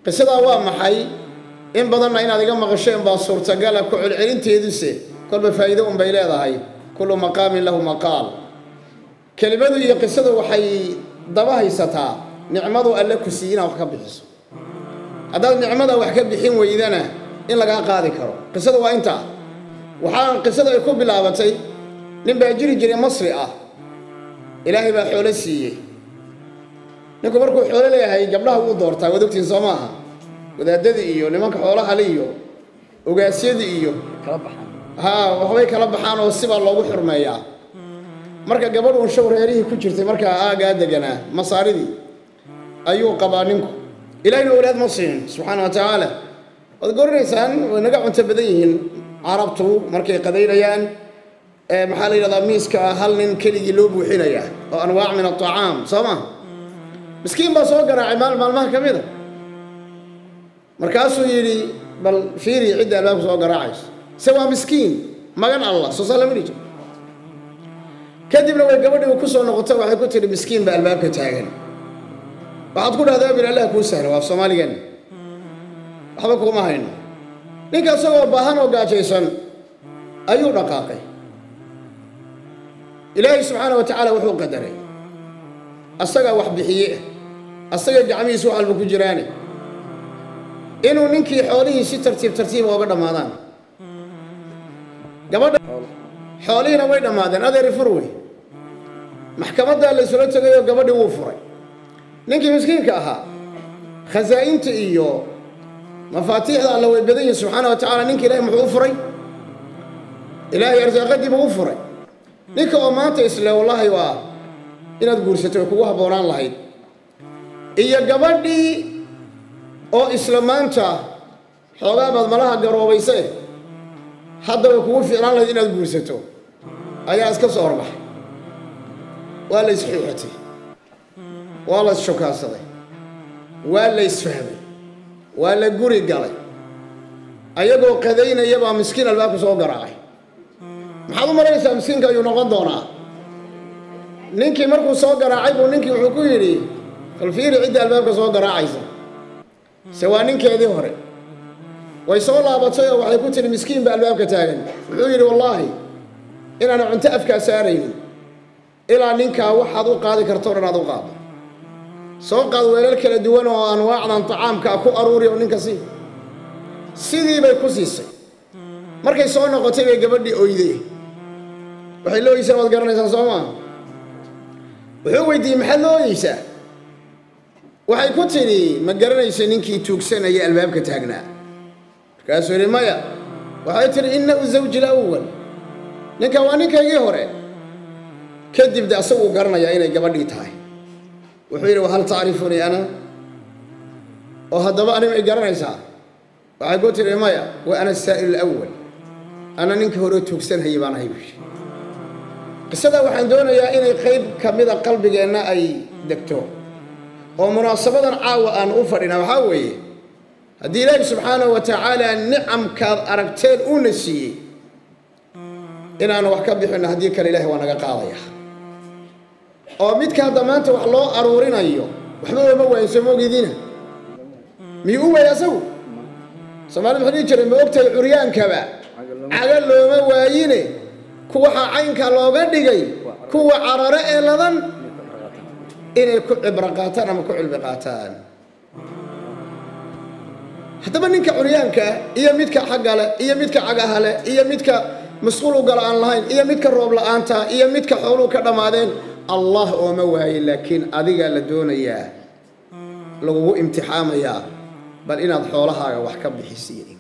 qisadaa waa maxay in badanna inaad iga maqasheen baa suurtagala ku celcelinteeduse kolba faa'iido unbay leedahay kullu maqaamin lahu maqaal kelimadu iyo qisadu waxay daba haysataa nicmadu alle ku siiy inaad wax ka bixiso haddaad nicmada wax ka bixin weydana in lagaa qaadi karo qisadu waa intaa waxaa qisadu ay ku bilaabatay nin baa jiri jiray masri ah ilaahay baa xoolo siiyey ninku markuu xoolo leeyahay gabdhaha wuu doortaa waad ogtiin soo maaha wadaadadii iyo nimanka xoolahale iyo ogaasyadii iyo haa waxbay kala baxaan oo sibaa loogu xurmeeyaa marka gabadh uun shaw reerihii ku jirtay markaa aagaa deganaa masaaridii ayuu qabaa ninku ilaahayna walaad ma siinin subxaana wa tacaala waad goranaysaan way naga cunto badan yihiin carabtu markay qadaynayaan maxaa la yidhahdaa miiska hal nin keligii loo buuxinaya oo anwaac min atacaam soo ma miskiin baa soo garaacay maal maalmaha ka mida markaasuu yidhi bal fiiri cidda albaabka soo garaacayso se waa miskiin magan allah soo saa lama dhihi jiro kadibna way gabadhii ku soo noqotay waxay ku tihi miskiin baa albaabka taagan waxaad ku dhahdaa bil allah kuu sahlo waa soomaaligan waxba kuuma hayno ninka isagoo baahan oo gaajaysan ayuu dhaqaaqay ilaahay subxaana wa tacaala wuxuu qadaray asagaa wax bixiye asaga gacmihiisa wax walba ku jiraane inuu ninkii xoolihii si tartiib tartiiba ooga dhammaadaan gabadha xoolihiina way dhammaadeen adeeri fur wey maxkamaddaa laysula tegayoo gabadhii wuu furay ninkii miskiinka ahaa khasaa'inta iyo mafaatiixda alla way badan yihin subxaana wa tacala ninka ilahay muxuu u furay ilaahay arsaaqadii buu u furay ninka oo maanta isle wallaahi waa inaad guursato way kugu habboonaan lahayd iyo gabadhii oo isla maanta xoogaa baad malaha garoobayse hadda way kugu fiicnaan lahayd inaad guursato ayaa iska soo horbaxay waa la isxiixatay waa la isshokaansaday waa la isfahmay waa la guri galay ayagoo qadaynaya baa miskiin albaabka soo garaacay maxaad u malaynaysaa miskiinka ayuu noqon doonaa ninkii markuu soo garaacay buu ninkii wuxuu ku yidhi falfiiri cidda albaabka soo garaacaysa se waa ninkeedii hore way soo laabatay oo waxay ku tihi miskiin baa albaabka taagan wuxuu yidhi wallaahi inaana cunto afkaa saaraynin ilaa ninkaa waxaad u qaadi karto o dhan aad u qaado soo qaad weelal kala duwan oo anwaacdan tacaamkaa ku aruuri oo ninka sii sidii bay ku siisay markay soo noqotay bay gabadhii oyday waxay la oysaa waad garanaysaan soo maa wuxuu weydiiyey maxaad la ooyeysaa waxay ku tidhi ma garanaysa ninkii tuugsanaya albaabka taagnaa markaasuu yidhi maya waxay tidhi innahu zawji lawal ninkan waa ninkaygii hore kadib de asaguu garanayaa inay gabadhii tahay wuxuu yidhi wahal tacrifunii ana oo haddaba ani may garanaysaa waxay ku tidhi maya wa ana asaa'il alawal ana ninka hore tuugsanhayay baan ahay buushi qisadaa waxaan doonayaa inay qayb ka mida qalbigeenna ay degto oo munaasabadan caawa aan u fadhina waxaa weeye haddii ilaahi subxaanahu wa tacaala nicamkaad aragteen uuna siiyey inaanu wax ka bixinno haddii kale ilahi waa naga qaadaya oo midka hadda maanta wax loo aruurinayo waxba ooma waayin soo moogidina miyuu u waaya asagu soomaalida wuxuu dhihi jiray ma ogtahay curyaankaba caga looma waayine kuwaxa caynka looga dhigay kuwa carare ee ladan inay ku cibro qaataan ama ku cilmi qaataan haddaba ninka curyaankaa iyo midka xaggale iyo midka cagahale iyo midka masquul ugala aan lahayn iyo midka roob la-aantaa iyo midka xooluu ka dhammaadeen allah ooma waaye laakiin adigaa la doonayaa lagugu imtixaamayaa bal inaad xoolahaaga wax ka bixisiin